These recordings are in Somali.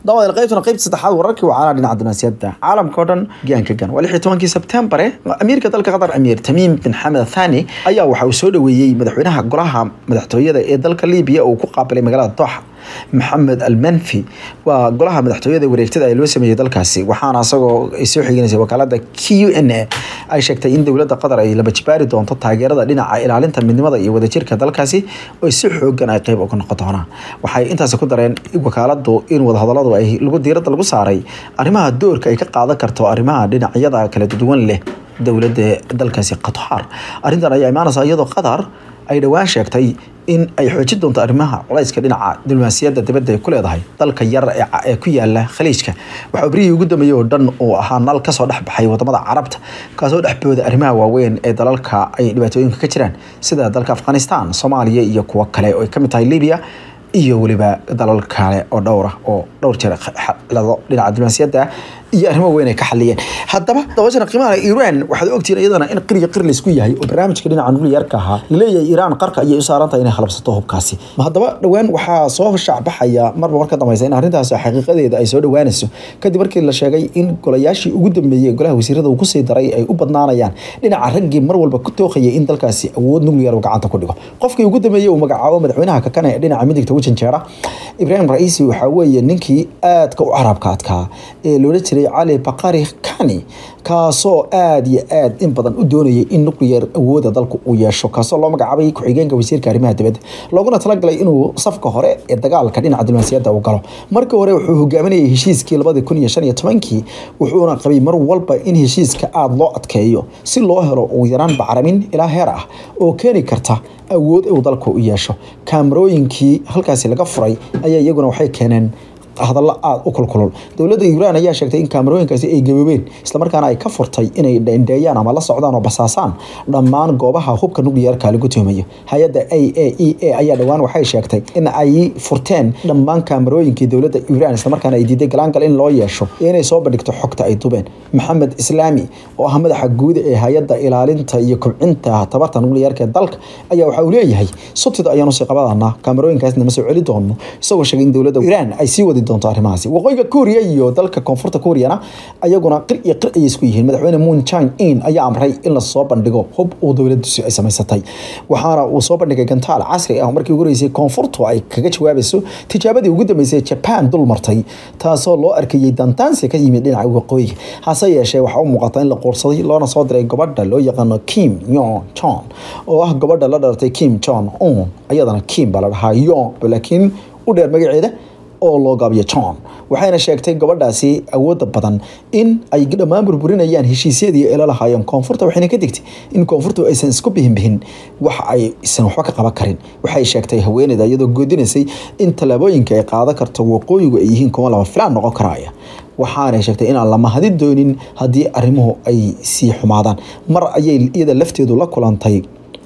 dabada qaybtuna qaybta saddexaad wararkii wacaalaa dhinaca dunaasiyada caalamka oo dhan gaanka gan waa lix iyo tobankii sebtembar amiirka dalka qatar amiir tamiim bin xamed thani ayaa waxa uu soo dhaweeyey madaxweynaha golaha madaxtooyada ee dalka libiya uu ku qaabilay magaalada dooxa maxamed almanfi waa golaha madaxtooyada wareegtada ee loo sameeyey dalkaasi waxaana isagoo ay soo xigeynaysa wakaalada q n a ay sheegtay in dowladda qatar ay laba jibaari doonto taageerada dhinaca ilaalinta midnimada iyo wadajirka dalkaasi oo si xoogan ay qeyb uga noqon doonaan waxay intaasi ku dareen wakaaladu in wadahadaladu ay lagu diiradda lagu saaray arrimaha doorka ay ka qaadan karto arrimaha dhinacyada kala duwan leh dowladda dalkaasi qatar arrintan ayaa imaanaysa iyadoo qatar ay dhowaan sheegtay in ay xoojin doonto arrimaha culayska dhinaca diblomaasiyadda dibadda ay ku leedahay dalka yar ee ku yaala khaliijka waxaa berihii ugu dambeeyey oo dhan uu ahaa nal kasoo dhex baxay wadamada carabta kaasoo dhexbooda arrimaha waaweyn ee dalalka ay dhibaatooyinka ka jiraan sida dalka afghanistan soomaaliya iyo kuwo kale oo ay kamid tahay libiya iyo weliba dalal kale oo dhowra oo dhowr jeer xalado dhinaca diblomaasiyadda iyo arrimo weyn ay ka xaliyeen haddaba dabashana qiimaha iiraan waxaad ogtihiin iyadana in qir iyo qir laysku yahay oo barnaamijka dhinaca nuclearka ahaa laleeyahay iiraan qarka ayay u saaran tahay inay halabsato hubkaasi haddaba dhowaan waxaa soo shacbaxaya marba mar ka dambaysa in arrintaasi xaqiiqadeeda ay soo dhowaanayso kadib markii la sheegay in golayaashii ugu dambeeyey golaha wasiirada uu kusii daray ay u badnaanayaan dhinaca raggii mar walba ku tooqayay in dalkaasi awood nuclear uu gacanta ku dhigo qofkii ugu dambeeyey uu magacaabo madaxweynaha kakane ee dhinaca midigta u janjeera ibraahim ra'iisi waxaa weeye ninkii aadka u carabka adkaa ee loola jiray cali bakari kani kaasoo aada iyo aad in badan u doonayay in nuclear awooda dalku uu yeesho kaasoo loo magacaabay ku-xigeenka wasiirka arrimaha dibadda looguna talagalay inuu safka hore ee dagaalka dhinaca diblomaasiyadda uu galo markii hore wuxuu hogaaminayay heshiiskii labadi kun iyo shan iyo tobankii wuxuuna qabay mar walba in heshiiska aada loo adkeeyo si loo helo ugu yaraan bacramin ilaa heer ah oo keeni karta awood uu dalku u yeesho kaamarooyinkii halkaasi laga furay ayaa iyaguna waxay keeneen hadallo aada u kulkulul dowladda iiraan ayaa sheegtay in kaamarooyinkaasi ay gaboobeen islamarkaana ay ka furtay inay indheeyaan ama la socdaan oo basaasaan dhammaan goobaha hubka nuclearka lagu tuhmayo hay-adda a a e a ayaa dhowaan waxay sheegtay in ay furteen dhammaan kaamarooyinkii dowladda iiraan islamarkaana ay diiday galaangal in loo yeesho iyo inay soo bandhigto xogta ay dubeen maxamed islaami oo ah madaxa guud ee hay-adda ilaalinta iyo kobcinta tabarta nuclearka ee dalka ayaa waxa uu leeyahay subtida ayaanu sii qabadanaa kaamarooyinkaasna ma soo celi doono isagoo sheegay in dowladda iiraan ay sii wadi doonto arrimahaasi waqooyiga kuuriya iyo dalka koonfurta kuuriyana ayaguna qir iyo qir ayay isku yihiin madaxweyne moon chine in ayaa amray in lasoo bandhigo hub uu dowladdiisu ay samaysatay waxaana uu soo bandhigay gantaal casri ah markii ugu horeysay koonfurtu ay kaga jawaabayso tijaabadii ugu dambeysay jaban dul martay taasoo loo arkayey dantaansi ka yimid dhinaca waqooyiga hase yeeshee waxaa u muuqata in la quursaday loona soo diray gabadha loo yaqaano kim yon jon oo ah gabadha la dhalatay kim jon un iyadana kim baa la dhahaa yon laakiin u dheer magaceeda oo loo gaabiyo john waxayna sheegtay gabadhaasi awooda badan in ay dhammaan burburinayaan heshiisyadii ay la lahaayeen koonfurta waxayna ka digtay in koonfurtu aysan isku bihinbihin wax aysan waxba ka qaban karin waxay sheegtay haweeneyda iyadoo goodinaysay in tallaabooyinka ay qaadan karto waqooyigu ay yihiin kuwa lama filaan noqon karaya waxaanay sheegtay inaan la mahadin doonin haddii arrimuhu ay sii xumaadaan mar ayay iyada lafteedu la kulantay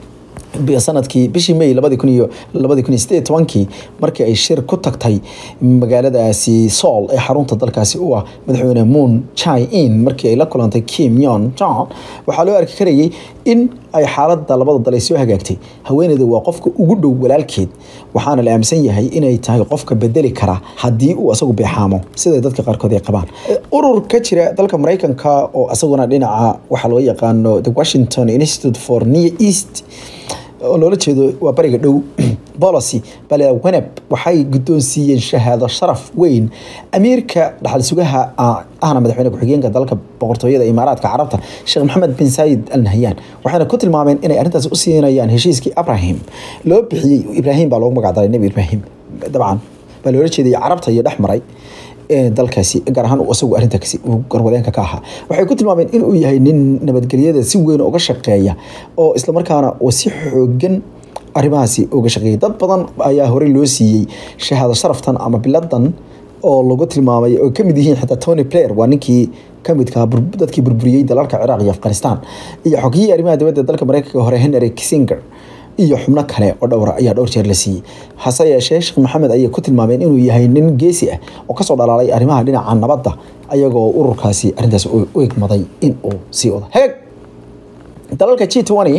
sanadkii bishii may labadi kun iyo labadi kun iyo sideed tobankii markii ay shir ku tagtay magaaladaasi sool ee xarunta dalkaasi u ah madaxweyne moon chai in markii ay la kulantay kim yon john waxaa loo arki karayay in ay xaalada labada dal ay soo hagaagtay haweeneyda waa qofka ugu dhow walaalkeed waxaana la aaminsan yahay inay tahay qofka bedeli kara haddii uu asagu beexaamo sida dadka qaarkood ay qabaan urur ka jira dalka mareykanka oo asaguna dhinaca waxaa loo yaqaano the washington institute for near east oo loola jeedo waa bariga dhow policy bale weneb waxay guddoonsiiyeen shahaado sharaf weyn amiirka dhaxal sugaha ahna madaxweyne ku-xigeenka dalka boqortooyada imaaraadka carabta sheekh maxamed bin saayid al nahyan waxayna ku tilmaameen inay arrintaas u siinayaan heshiiskii abrahim loo bixiyey ibraahim baa loogu magacdaray nebi ibraahim dabcan baa loola jeedayay carabta iyo dhex maray dalkaasi gaar ahaan isagu arrintaasi garwadeenka ka ahaa waxay ku tilmaameen inuu yahay nin nabadgelyada si weyn uga shaqeeya oo islamarkaana uu si xoogan arrimahaasi uga shaqeeyay dad badan ayaa horey loo siiyey shahaado sharaftan ama biladan oo lagu tilmaamay oo kamid yihiin xitaa tony player waa ninkii kamidka dadkii burburiyey dalalka ciraaq iyo afghanistan iyo xogiyihii arrimaha dibadda dalka mareykanka hore henry kissinger iyo xubno kale oo dhowra ayaa dhowr jeer la siiyey hase yeeshee sheekh maxamed ayay ku tilmaameen inuu yahay nin geesi ah oo kasoo dhalaalay arrimaha dhinaca nabadda ayagoo ururkaasi arrintaas u egmaday in uu sii wado heeg dalalka g twenty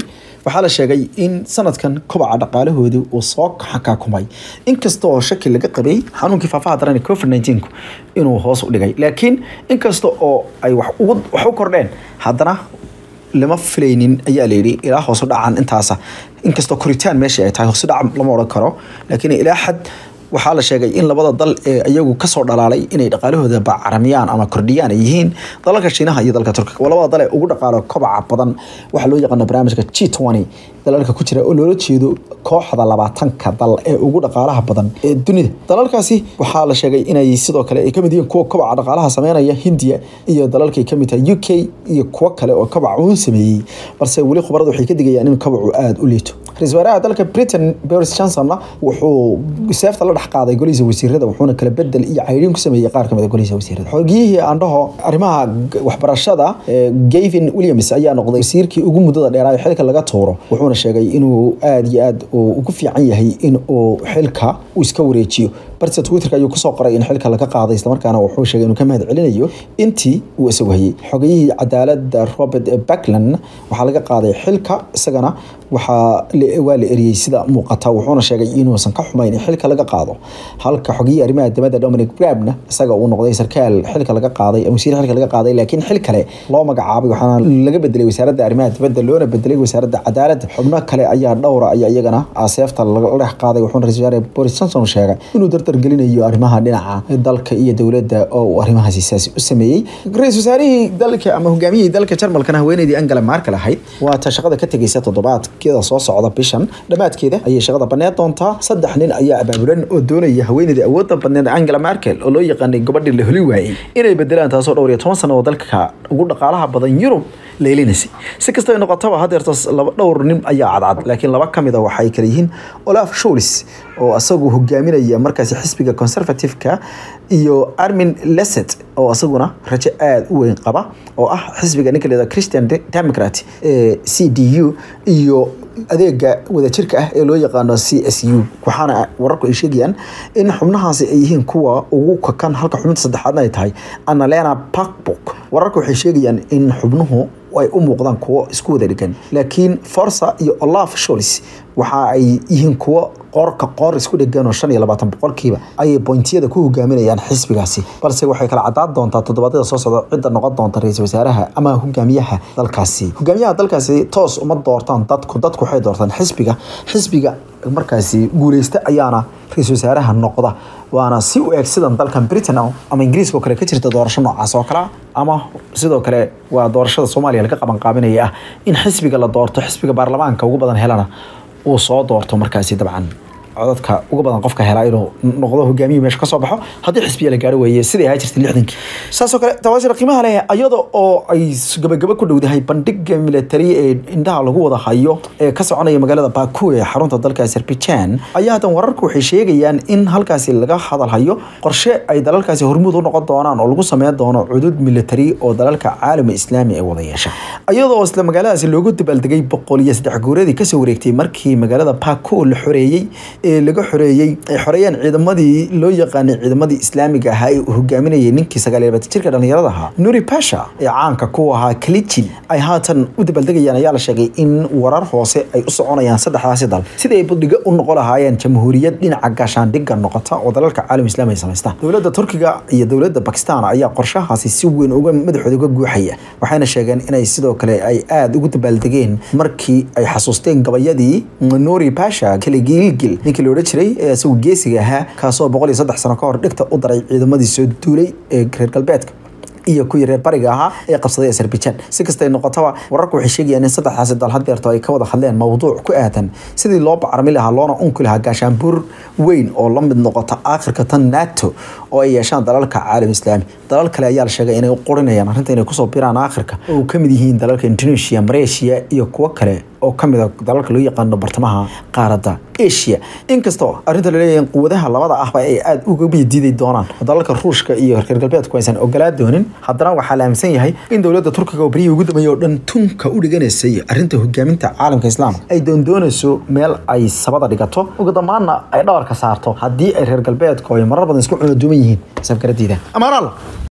waxaa la sheegay in sanadkan kobaca dhaqaalahoodu uu soo xakaakumay inkasta oo shaki laga qabay xanuunkii faafaha daran ee covid 19 inuu hoos u dhigay laakiin inkasta oo ay wax ugu wax u kordheen haddana lama filaynin ayaa la yidhi ilaa hoos u dhacan intaasa inkastoo koritaan meesha ay tahay hoos u dhac lama odhan karo laakiin ilaa xad waxaa la sheegay in labada dal ee iyagu kasoo dhalaalay inay dhaqaalahooda bacaramiyaan ama kordhiyaan ay yihiin dalalka shiinaha iyo dalka turkiga waa labada dal ee ugu dhaqaalo kobaca badan waxaa loo yaqaana barnaamijka g twenty dalalka ku jira oo loola jeedo kooxda labaatanka dal ee ugu dhaqaalaha badan ee dunida dalalkaasi waxaa la sheegay inay sidoo kale ay kamid yihiin kuwa kobaca dhaqaalaha sameynaya hindiya iyo dalalkay kamid tahay u k iyo kuwo kale oo kobaca uu sameeyey balse weli khubaradu waxay ka digayaan in kobacu aada u liito ra-isul wasaaraha dalka britain boris johnsonna wuxuu seefta la dhex qaaday golihiisa wasiirada wuxuuna kala bedel iyo cayriin ku sameeyey qaar kamid a golihiisa wasiirada xogiyihii aandhaho arrimaha waxbarashada gavin williams ayaa noqday wasiirkii ugu muddada dheeraa ee xilka laga tuuro wuxuuna sheegay inuu aada iyo aad ugu fiican yahay in uu xilka uu iska wareejiyo barse twitterka ayuu kusoo qoray in xilka laga qaaday islamarkaana wuxuu sheegay inuu ka mahad celinayo intii uu isagu hayay xogayihii cadaalada robert backland waxaa laga qaaday xilka isagana waxaa waa la eriyey sida muuqata wuxuuna sheegay inuusan ka xumayn in xilka laga qaado halka xogiyihii arrimaha dibadda dominic brabna isaga uu noqday sarkaal xilka laga qaaday wasiir xilka laga qaaday laakiin xil kale loo magacaabay waxaana laga bedelay wasaaradda arrimaha dibadda loona bedelay wasaaradda cadaaladda xubno kale ayaa dhowra ayaa iyagana seefta laga dhex qaaday wuxuuna ra-isul wasaare boris johnson sheegay inuu dardar gelinayo arrimaha dhinaca dalka iyo dowladda oo uu arrimahaasi saasi u sameeyey ra-isul wasaarihii dalka ama hogaamiyihii dalka jarmalkana haweeneydii angela markel ahayd waata shaqada ka tegeysa toddobaadkeeda soo socda bishan dhammaadkeeda ayay shaqada baneed doontaa saddex nin ayaa abaabulan oo doonaya haweeneydii awoodda badneed angela markel oo loo yaqaanay gabadhii la holi waayey inay bedelaan taasoo dhowr iyo toban sano oo dalka ugu dhaqaalaha badan yurub leelinaysay si kastoo ay noqotaba hadeerto dhowr nin ayaa cadcad laakiin laba ka mid a waxay kala yihiin olaf shulis oo isagu hogaaminaya markaasi xisbiga conservative-ka iyo armin leset oo isaguna rajo aada u weyn qaba oo ah xisbiga ninka leeda christian democrat ee c d u iyo adeega wadajirka ah ee loo yaqaano c s u waxaana wararku ay sheegayaan in xubnahaasi ay yihiin kuwa ugu kakan halka xubinta saddexaadna ay tahay annalena parkbook wararku waxay sheegayaan in xubnuhu ay u muuqdaan kuwo isku wada dhigan laakiin forsa iyo olaf sholis waxa ay yihiin kuwo qoorka qoor isku dhegan oo shan iyo labaatan boqolkiiba ayay bointiyada ku hogaaminayaan xisbigaasi balse waxay kala cadaan doontaa toddobaadyada soo socda cidda noqon doonta ra-iisul wasaaraha ama hogaamiyaha dalkaasi hogaamiyaha dalkaasi toos uma doortaan dadku dadku waxay doortaan xisbiga xisbiga markaasi guuleysta ayaana ra-iisul wasaaraha noqda waana si u eeg sidan dalkan britain ama ingiriiska oo kale ka jirta doorasho noocaas oo kale ama sidoo kale waa doorashada soomaaliya laga qaban qaabinaya ah in xisbiga la doorto xisbiga baarlamaanka ugu badan helana uu soo doorto markaasi dabcan codadka ugu badan qofka helaa inuu noqdo hogaamiye meesha kasoo baxo haddii xisbiya la gaaro weeye siday ahaa jirtay lixdankii saasoo kale tawaashir qiimaha leh iyada oo ay gabagaba ku dhowdahay bandhiga military ee indhaha lagu wada hayo ee ka soconaya magaalada baku ee xarunta dalka azerbaijan ayaa hadan wararku waxay sheegayaan in halkaasi laga hadal hayo qorshe ay dalalkaasi hormuud u noqon doonaan oo lagu sameyn doono cudud military oo dalalka caalami islaami ay wada yeesha iyadoo isla magaaladaasi loogu dabaaldegay boqol iyo saddex guuradii kasoo wareegtay markii magaalada baku la xoreeyey ee laga xoreeyey ay xoreeyeen ciidamadii loo yaqaanay ciidamadii islaamiga ahaa ee uu hogaaminayay ninkii sagaal iyo labaatan jirka dhallinyarada ahaa nuri pasha ee caanka ku ahaa kalijin ay haatan u dabaaldegayaan ayaa la sheegay in warar hoose ay u soconayaan saddexdaasi dal sidii ay budhiga u noqon lahaayeen jamhuuriyad dhinaca gaashaandhigga noqota oo dalalka caalam islaam ay samaystaan dowladda turkiga iyo dowladda bakistan ayaa qorshahaasi si weyn uga madaxooda uga guuxaya waxayna sheegeen inay sidoo kale ay aada ugu dabaaldegeen markii ay xasuusteen gabayadii nuri pasha kaligiilgil ninkii loodhan jiray ee isagu geesiga ahaa kaasoo boqol iyo saddex sano ka hor dhigta u daray ciidamadii soo duulay ee reer galbeedka iyo kuwii reer bariga ahaa ee qabsaday azerbaijan si kastay noqotaba wararku waxay sheegayaan in saddexdaasi dal hadeerto ay ka wada hadleen mowduuc ku aadan sidii loo bacarmi lahaa loona unki lahaa gaashaanbuur weyn oo la mid noqota aakhirka tan nato oo ay yeeshaan dalalka caalam islaami dalal kale ayaa la sheegay inay u qorinayaan arrinta inay kusoo biraan aakhirka oo uu kamid yihiin dalalka indonesia malaysia iyo kuwo kale oo kamid a dalalka loo yaqaano bartamaha qaaradda asia inkastoo arrinta laleeyahay quwadaha labada ahba ay aada uga diidi doonaan dalalka ruushka iyo reer galbeedku aysan ogolaa doonin haddana waxaa la aaminsan yahay in dowladda turkiga oo beryihii ugu dambeeyay oo dhan tunka u dhiganaysay arrinta hogaaminta caalamka islaamka ay doondoonayso meel ay sabada dhigato ugu damaanna ay dhawarka saarto haddii ay reer galbeedku ay marar badan isku cunaduuman yihiin sabgaradiida amaanaal